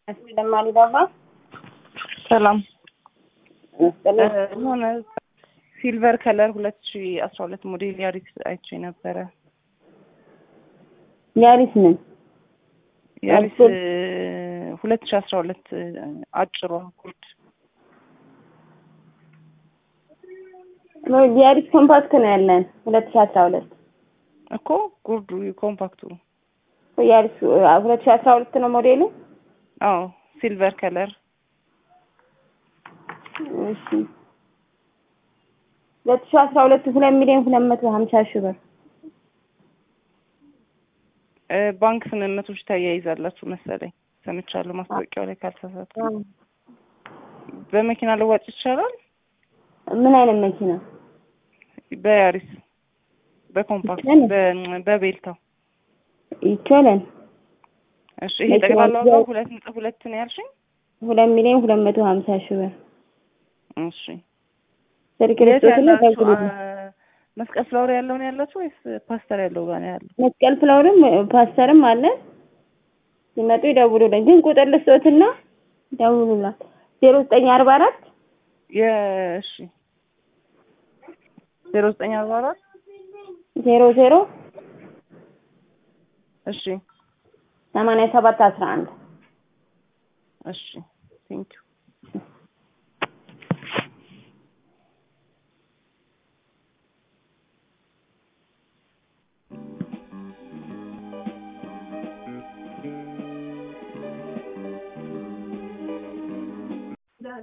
ለማሊ ባባ ሰላም መስቀል ሆነ ሲልቨር ከለር ሁለት ሺ አስራ ሁለት ሞዴል ያሪስ አይቼ ነበረ። ያሪስ ምን ያሪስ አጭር? ሁለት ሺ አስራ ሁለት አጭሯ ጉርድ ያሪስ ኮምፓክት ነው ያለን ሁለት ሺ አስራ ሁለት እኮ ጉርዱ ኮምፓክቱ ያሪስ ሁለት ሺ አስራ ሁለት ነው ሞዴሉ። አዎ ሲልቨር ከለር እሺ ሁለት ሺ አስራ ሁለት ሁለት ሚሊዮን ሁለት መቶ ሀምሳ ሺህ ብር እ ባንክ ስምምነቶች ተያይዛላችሁ መሰለኝ ሰምቻለሁ፣ ማስታወቂያው ላይ ካልተሳሳትኩ። በመኪና ልዋጭ ይቻላል? ምን አይነት መኪና? በያሪስ በኮምፓክት ይቻላል። በ- በቤልታው ይቻላል። እሺ ይሄ መኪና ጠቅላላ ዋጋው ይዘው- ሁለት ነጥብ ሁለት ነው ያልሽኝ? ሁለት ሚሊዮን ሁለት መቶ ሀምሳ ሺህ ብር እሺ ስልክ የት ልስጦትና ያላችሁ ደውሉልኝ። አ- መስቀል ፍላወር ያለው ነው ያላችሁ ወይስ ፓስተር ያለው ጋር ነው ያለው? መስቀል ፍላወርም ፓስተርም አለ። ሲመጡ ይደውሉልኝ። ግን ቁጥር ልስጦትና ደውሉላት ዜሮ ዘጠኝ አርባ አራት የእሺ ዜሮ ዘጠኝ አርባ አራት ዜሮ ዜሮ እሺ ሰማንያ ሰባት አስራ አንድ እሺ ቴንኪው